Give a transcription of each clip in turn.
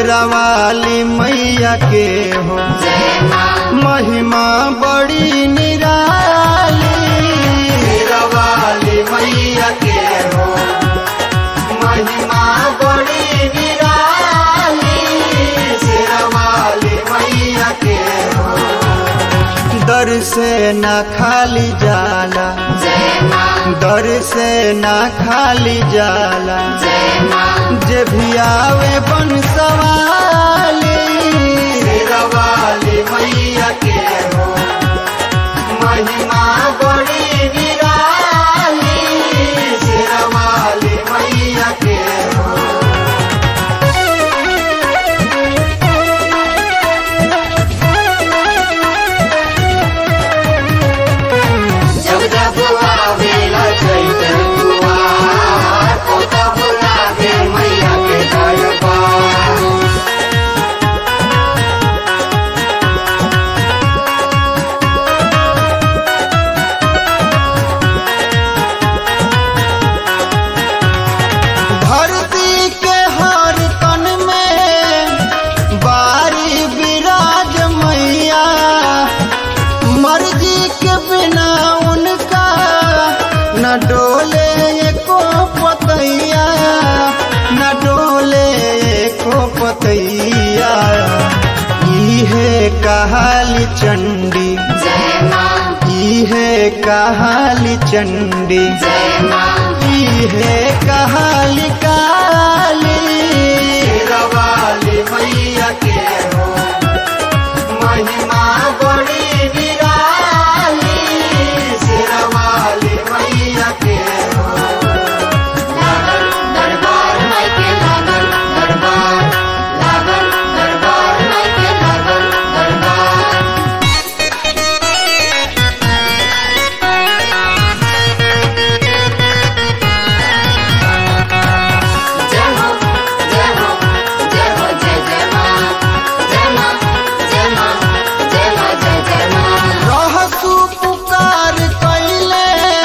शेरा वाली मैया के हो महिमा बड़ी निराली शेरा वाली मैया के हो महिमा बड़ी निराली शेरा वाली मैया के हो दर से न खाली जाला दर से न खाली जाला जे भी आवे बन सवाली शेरा वाली मैया के हो महिमा बड़ी निराली शेरा वाली मैया के हो जब जब आवेला चैत दुआर ओ तब लागे मैया के दरबार धरती के हर तन में बारी विराज मैया मर्जी के बिना उनका न डोले एको पतैया न डोले एको पतैया इहे कहाली चंडी जय माँ इहे कहाली चंडी जय माँ है कहाली काली वाली मैया के हो महिमा बड़ी निराली शेरवाली मैया के हो लागल दरबार माई के लागल दरबार लागल दरबार माई के लागल दरबार जय हो जय हो जय हो जय जय माँ जय माँ जय माँ जय माँ जय जय माँ रहसु पुकार कैले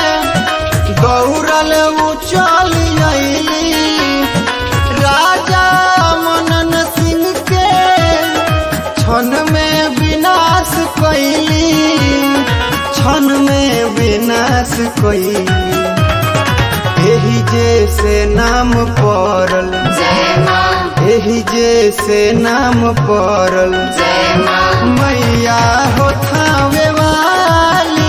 दौड़ल उचल अइली राजा मनन सिंह के क्षण में विनाश कैली क्षण में विनाश कैली एही जैसे नाम पड़ल जय माँ एही जैसे नाम पड़ल जय माँ मैया हो थावे वाली